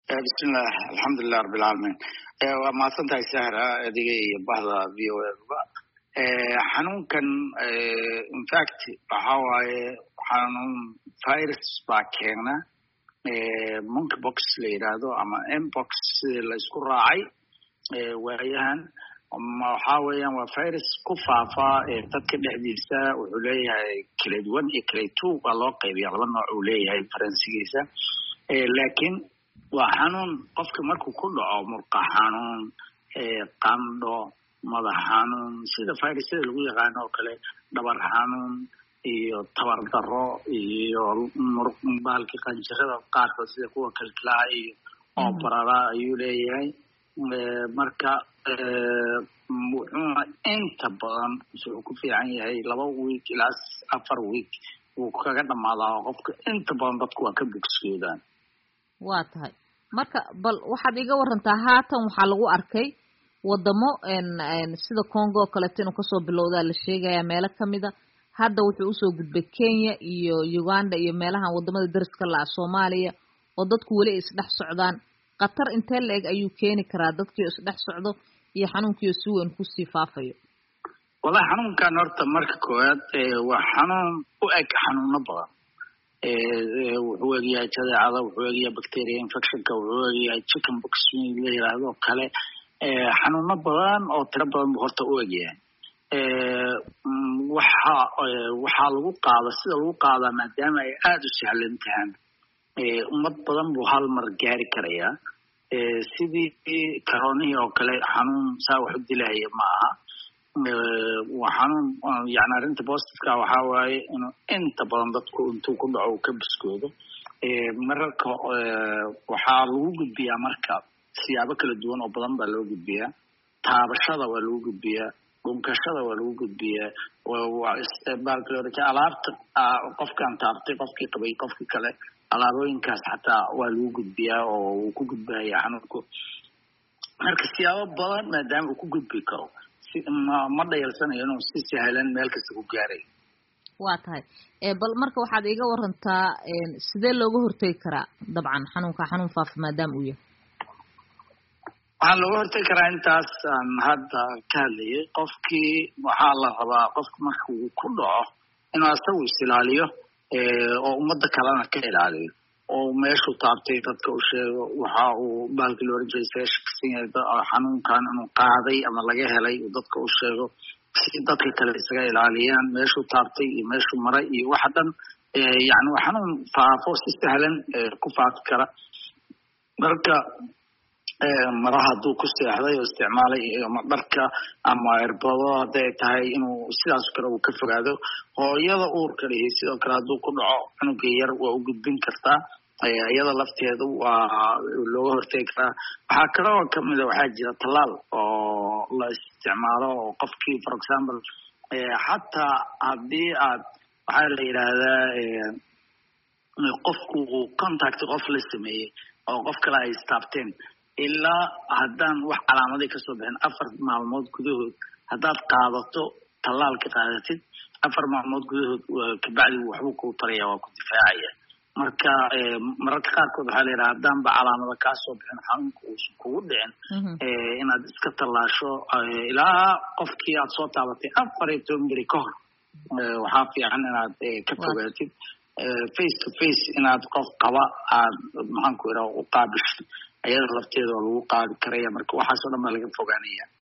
bismillaah alxamdulilah rabbilcaalamiin waa mahadsan tahay sahra adiga iyo bahda v o eba xanuunkan infact waxa waaye xanuun virus baa keena monkey box la yidhaahdo ama mbox la isku raacay waayahan waxa weeyaan waa virus ku faafa dadka dhexdiisa wuxuu leeyahay clade one iyo clade two waa loo qaybiya laba nooc uu leeyahay faransigiisa laakiin waa xanuun qofka markuu ku dhaco murqa xanuun qandho madax xanuun sida virusyada lagu yaqaano oo kale dhabar xanuun iyo tabar daro iyo bahalki qanjirada qaarkood sida kuwa kalkalaha iyo oobarada ayuu leeyahay marka wuxuuna inta badan wuxuu ku fiican yahay laba week ilaa afar week wuu kaga dhamaadaa oo qofka inta badan dadku waa ka bogsoodaan waa tahay marka bal waxaad iga warantaa haatan waxaa lagu arkay wadamo sida congo oo kaleeto inuu kasoo bilowdaa la sheegaya meelo kamida hadda wuxuu usoo gudbay kenya iyo uganda iyo meelahan wadamada dariska la-a soomaaliya oo dadku weli ay isdhex socdaan khatar intee la eg ayuu keeni karaa dadkii o isdhex socdo iyo xanuunkiio si weyn kusii faafayo wallahi xanuunkan horta marka koowaad waa xanuun u eg xanuuno badan wuxuu egyahay jadeecada wuxuu egyahay bacteria infectionka wuxuu egyahay chicken box la yiraahdo kale xanuuno badan oo tiro badan buu horta u egyahay waxa waxaa lagu qaada sida lagu qaadaa maadaama ay aada u sahlan tahaan ummad badan buu hal mar gaari karayaa sidii karoonihii oo kale xanuun saa wax u dilahaya ma aha waa xanuun yani arrinta positiveka waxaa waaye inuu inta badan dadku intuu ku dhaco uu ka biskoodo mararka waxaa lagu gudbiyaa marka siyaabo kala duwan oo badan baa loo gudbiyaa taabashada waa lagu gudbiyaa dhunkashada waa lagu gudbiyaa alaabta qofkaan taabtay qofkii qabay qofkii kale alaabooyinkaas xataa waa lagu gudbiyaa oo uu ku gudbahaya xanuunku marka siyaabo badan maadaama uu ku gudbi karo ma dhayalsanayo inuu si sahlan meel kasta ku gaaray waa tahay bal marka waxaad iga warantaa sidee looga hortegi karaa dabcan xanuunka xanuun faafa maadaama uu yahay waxaa looga hortegi karaa intaas aan hadda ka hadlayay qofkii waxaa la rabaa qofka marka uu ku dhaco inuu asagu is ilaaliyo oo ummadda kalena ka ilaaliyo oo meeshuu taabtay dadka u sheego waxa uu baalkii looran jiray seeshkasan yahay xanuunkan inuu qaaday ama laga helay uu dadka u sheego si dadka kale isaga ilaaliyaan meeshuu taabtay iyo meeshuu maray iyo waxa dhan yani waa xanuun faafo si sahlan ku faafi kara marka maraha hadduu ku seexday oo isticmaalay ama dharka ama irbado hadday tahay inuu sidaas kale uu ka fogaado hooyada uurka lihi sidoo kale hadduu ku dhaco cunuga yar waa u gudbin kartaa iyada lafteedu waa looga hortegi karaa waxaa kaloo kamida waxaa jira tallaal oo la isticmaalo oo qofkii for example xataa haddii aad waxaa la yidhaahdaa qofku uu contact qof la sameeyey oo qof kale ay istaabteen ilaa haddaan wax calaamaday kasoo bixin afar maalmood gudahood haddaad qaadato tallaalka qaadatid afar maalmood gudahood kabacdi waxbuu kuu taraya waa ku difaacaya marka mararka qaarkood waxaa la yidhaha haddaanba calaamada kaasoo bixin xanuunka uusan kugu dhicin inaad iska tallaasho ilaa qofkii aad soo taabatay afar iyo toban beri ka hor waxaa fiican inaad ka fogaatid face to face inaad qof qaba aad maxaanku idhaha u qaabisho ayada lafteeda oo lagu qaadi karaya marka waxaasoo dhan baa laga fogaanaya